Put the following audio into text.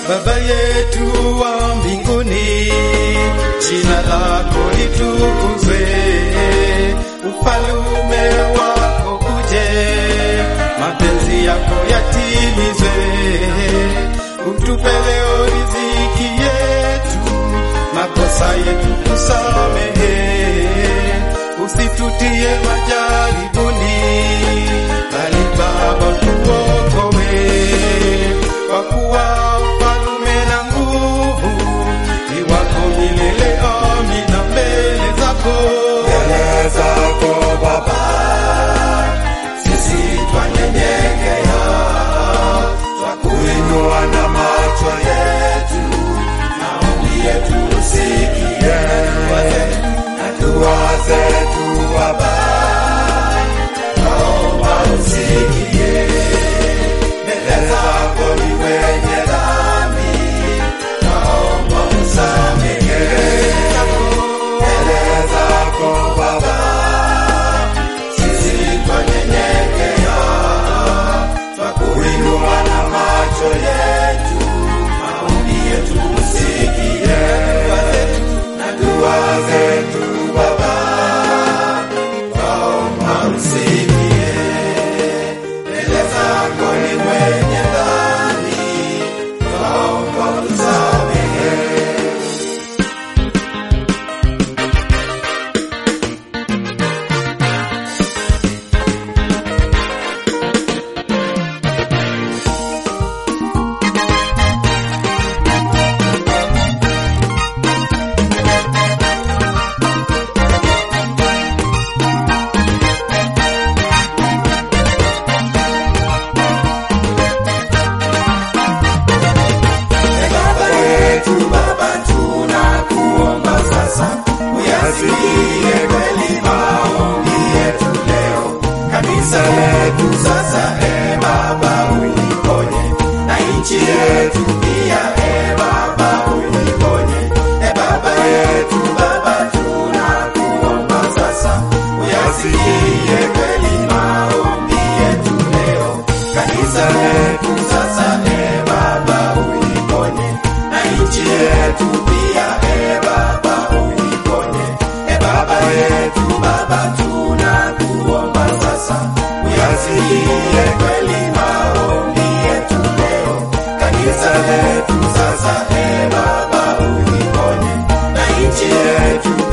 Baba yetu wa mbinguni, jina lako litukuzwe, ufalume wako uje, mapenzi yako yatimizwe, utupe leo riziki yetu, makosa yetu tusamehe, usitutie majaribuni, bali Baba tuokoe, kwa kuwa ufalume na nguvu ni wako milele. Amina. Mbele zako mbele zako Baba, sisi twanyenyekea, twakuinua na macho yetu, maombi yetu usikie, na dua zetu Baba, naomba usikie. Mbele zako ni wenye dhambi, naomba usamehe mbele zako Baba, sisi twanyenyekea, twakuinua na macho yetu, maombi yetu usikie, na dua zetu Baba, twaomba usikie. Mbele zako ni mwenye dhambi, twaomba usamehe. Baba yetu, Baba, tunakuomba sasa, uyasikie kweli maombi yetu leo. Kanisa letu sasa, e Baba, uliponye na nchi yetu pia, e Baba, uliponye. E Baba yetu, Baba, tunakuomba sasa, uyasikie kweli maombi yetu leo. Kanisa letu sasa, e Baba, uliponye na nchi yetu pia, e Baba, uliponye. E Baba yetu, Baba, tunakuomba sasa, uyasikie kweli maombi yetu leo. Kanisa letu sasa, e Baba, uliponye na nchi yetu